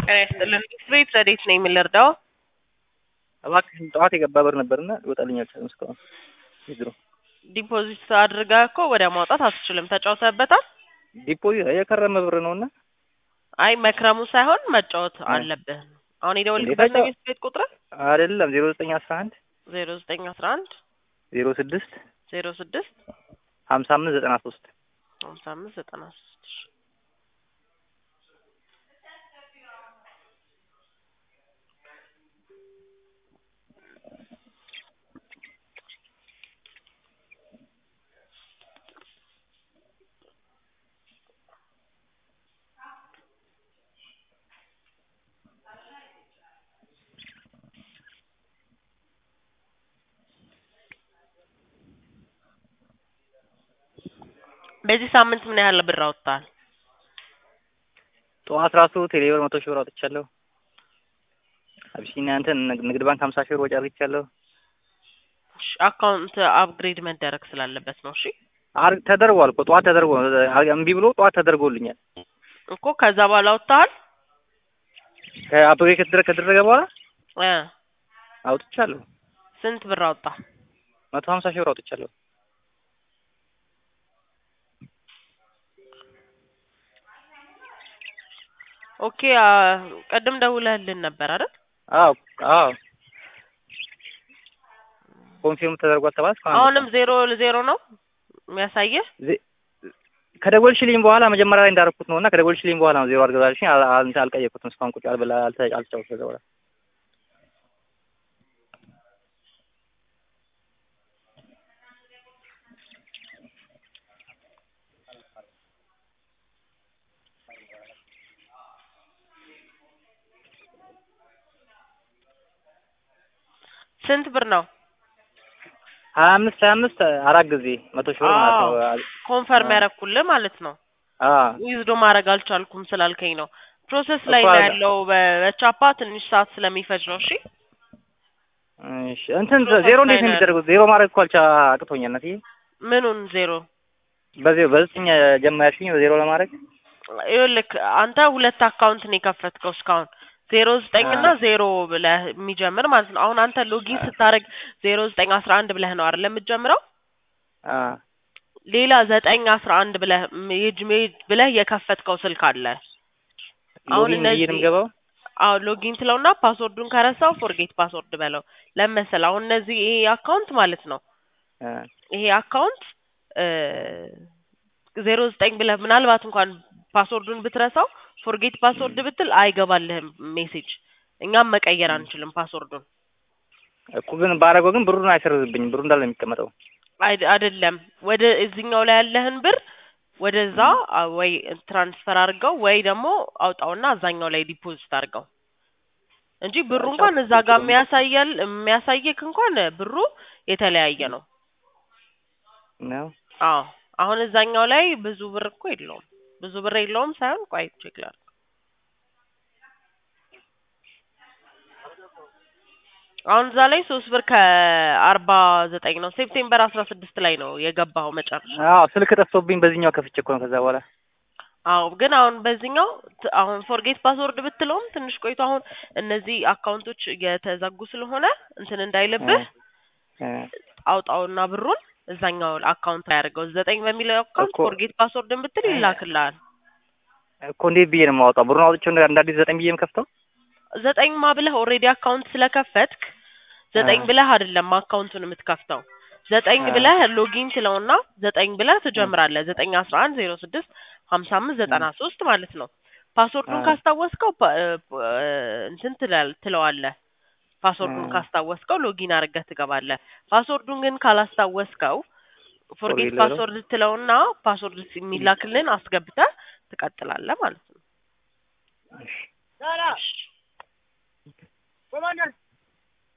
ጤና ይስጥልን። ቤት ረዴት ነኝ የምንረዳው? እባክሽን ጠዋት የገባ ብር ነበርና ይወጣልኝ አልቻለም እስካሁን የድሮ ዲፖዚት አድርጋ እኮ ወዲያ ማውጣት አትችልም። ተጫውተህበታል? ዲፖዚት የከረመ ብር ነውና አይ መክረሙ ሳይሆን መጫወት አለብህ። አሁን የደወልክበት ነው የቤት ቤት ቁጥር አይደለም ዜሮ ዘጠኝ አስራ አንድ ዜሮ ዘጠኝ አስራ አንድ ዜሮ ስድስት ዜሮ ስድስት ሀምሳ አምስት ዘጠና ሶስት ሀምሳ አምስት ዘጠና ሶስት በዚህ ሳምንት ምን ያህል ብር አውጥተሃል? ጠዋት ራሱ ቴሌብር መቶ ሺህ ብር አውጥቻለሁ። አቢሲኒያ እንትን ንግድ ባንክ ሀምሳ ሺህ ብር ወጪ አድርጊቻለሁ። እሺ፣ አካውንት አፕግሬድ መደረግ ስላለበት ነው። እሺ አር- ተደርጓል እኮ ጠዋት ተደርጎ እምቢ ብሎ ጠዋት ተደርጎልኛል። እኮ ከዛ በኋላ አውጥተሃል? ከአፕግሬድ ከተደረገ ከተደረገ በኋላ እ አውጥቻለሁ። ስንት ብር አወጣ? መቶ ሀምሳ ሺህ ብር አውጥቻለሁ። ኦኬ አ፣ ቅድም ደውለህልን ነበር አይደል? አዎ አዎ ኮንፊርም ተደርጓል ተባለ። እስካሁን አሁንም ዜሮ ዜሮ ነው የሚያሳየህ? ዜ- ከደወልሽልኝ በኋላ መጀመሪያ ላይ እንዳደረኩት ነው እና ከደወልሽልኝ በኋላ ነው ዜሮ አድርገዛልሽኝ። አል- አል- አልቀየርኩትም እስካሁን ቁጭ አልበላ አልተ- አልተጫወትኩም ከዛ በኋላ ስንት ብር ነው? ሀያ አምስት ሀያ አምስት አራት ጊዜ መቶ ሺህ ብር ማለት ነው። ኮንፈርም ያደረኩልህ ማለት ነው። አዎ ዊዝዶ ማድረግ አልቻልኩም ስላልከኝ ነው። ፕሮሰስ ላይ እኮ ነው አለ። ያለው። በ- በቻፓ ትንሽ ሰዓት ስለሚፈጅ ነው። እሺ እሺ እንትን ፕሮሰስ ዜሮ እንዴት ላይ ነው ነው የሚደረገው? ዜሮ ማድረግ እኮ አልቻ አቅቶኛል እናትዬ። ምኑን ዜሮ? በዜሮ በዘጠኝ ጀመርሽኝ በዜሮ ለማድረግ ይኸውልህ አንተ ሁለት አካውንት ነው የከፈትከው እስካሁን ዜሮ ዘጠኝ እና ዜሮ ብለህ የሚጀምር ማለት ነው። አሁን አንተ ሎጊን ስታደርግ ዜሮ ዘጠኝ አስራ አንድ ብለህ ነው አይደል የምትጀምረው? አ ሌላ ዘጠኝ አስራ አንድ ብለህ ሜጅ ሜጅ ብለህ የከፈትከው ስልክ አለ። አሁን ሎጊን ብዬ ነው እነዚህ የምገባው። አዎ ሎጊን ትለውና ፓስወርዱን ከረሳው ፎርጌት ፓስወርድ በለው ለመሰል አሁን እነዚህ ይሄ አካውንት ማለት ነው አ ይሄ አካውንት ዜሮ ዘጠኝ ብለህ ምናልባት እንኳን ፓስወርዱን ብትረሳው ፎርጌት ፓስወርድ ብትል አይገባልህም ሜሴጅ። እኛም መቀየር አንችልም ፓስወርዱን። እኮ ግን ባረገው ግን ብሩን አይሰርዝብኝም። ብሩ እንዳለ ነው የሚቀመጠው። አይ- አይደለም ወደ እዚህኛው ላይ ያለህን ብር ወደዛ አ፣ ወይ ትራንስፈር አድርገው ወይ ደግሞ አውጣውና አዛኛው ላይ ዲፖዚት አድርገው እንጂ ብሩ እንኳን እዛ ጋር የሚያሳያል የሚያሳየክ እንኳን ብሩ የተለያየ ነው። ነው አዎ አሁን እዛኛው ላይ ብዙ ብር እኮ የለውም። ብዙ ብር የለውም ሳይሆን ቆይ ቼክ ላድርግ። አሁን እዛ ላይ ሶስት ብር ከአርባ ዘጠኝ ነው። ሴፕቴምበር አስራ ስድስት ላይ ነው የገባው መጨረሻ። አዎ ስልክ ጠፍቶብኝ በዚህኛው ከፍቼ እኮ ነው ከዛ በኋላ አዎ ግን አሁን በዚህኛው ት- አሁን ፎርጌት ፓስወርድ ብትለውም ትንሽ ቆይቶ አሁን እነዚህ አካውንቶች የተዘጉ ስለሆነ እንትን እንዳይልብህ እ አውጣውና ብሩን እዛኛው አካውንት ላይ አድርገው ዘጠኝ በሚለው አካውንት እኮ- ፎርጌት ፓስወርድን ብትል ይላክልሃል። እኮ እንዴት ብዬ ነው የማወጣው? ብሩን አውጥቼው እንደ እንደ አዲስ ዘጠኝ ብዬ የምከፍተው? ዘጠኝ ማ ብለህ ኦልሬዲ አካውንት ስለከፈትክ ዘጠኝ አ። ብለህ አይደለም አካውንቱን የምትከፍተው ዘጠኝ አ። ብለህ ሎጊን ትለውና ዘጠኝ ብለህ ትጀምራለህ። ዘጠኝ አስራ አንድ ዜሮ ስድስት ሀምሳ አምስት ዘጠና ሶስት ማለት ነው። ፓስወርዱን አ። ካስታወስከው ፓ- እ- እ- እንትን ትላል- ትለዋለህ። ፓስወርዱን አ። ካስታወስከው ሎጊን አድርገህ ትገባለህ። ፓስወርዱን ግን ካላስታወስከው ፎርጌት ፎርጌት ልበለው? ፓስወርድ ትለውና ፓስወርድ የሚላክልን አስገብተህ ትቀጥላለህ ማለት ነው። እሺ